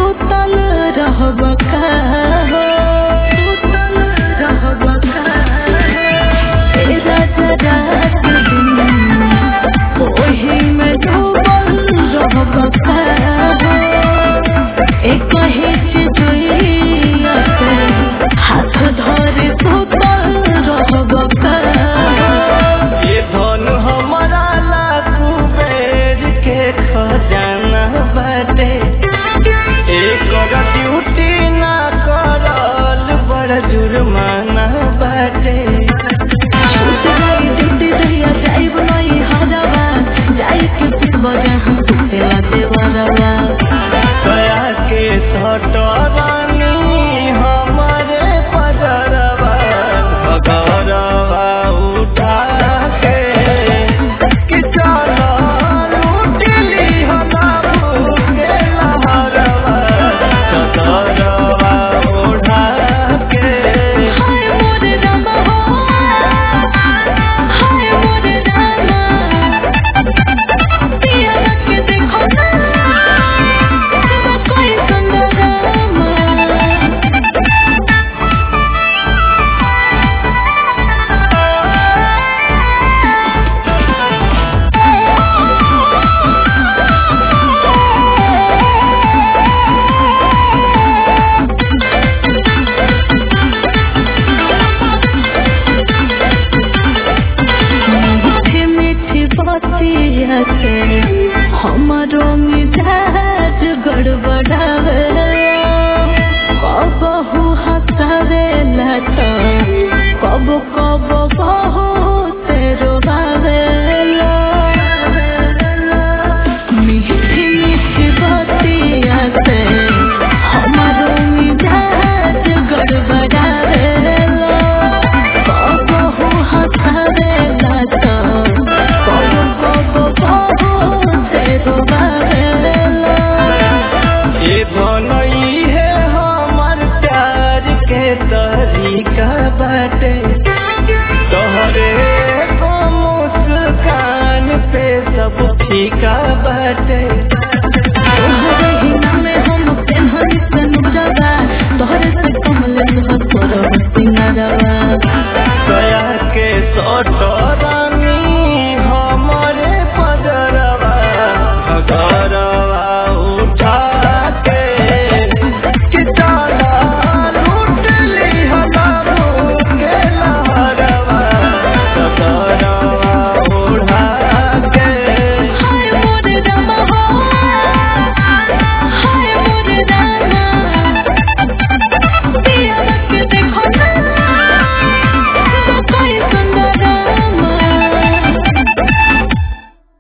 सुतल रहब का हो सुतल रहब का ए राजा रात दिन ओही में डूबल रहब का हो एक हिच जुइया से हाथ धरे सुतल रहब का हो ये धन हमारा लाखू बेर के खजाना बाटे एक ड्यूटी ना करल बड़ जुर्माना बाटे छूट गई ड्यूटी रहिया जाइब नहीं हरवा जाई के पिटबा जहाँ सुतेला देवरवा कया के सटवानी हमारे पजरवा भगरवा उठा के कि चलो लूटली हम के लहरवा चदरवा उठा के हाय मोर रामा हो हाय मोर रामा पिया के देखो ना तेरा कोई संग रामा मीठी मीठी बतिया से हमारो मिजाज गड़बड़ावे कबहू हंसावेला तो कब कब बहुत रोवावेला मीठी मीठी बतिया से हमारो मिजाज गड़बड़ावेला कबहू हंसावेला तो कब कब बहुत रोवावेला ये धनई है हमार प्यार के तरीका बाटे तोहरे को मुस्कान पे सब फीका बाटे तोहरे ही नामे हम पेन्हनी से नुरवा तोहरे से कमल तोहर सिंगारवा कया के सटो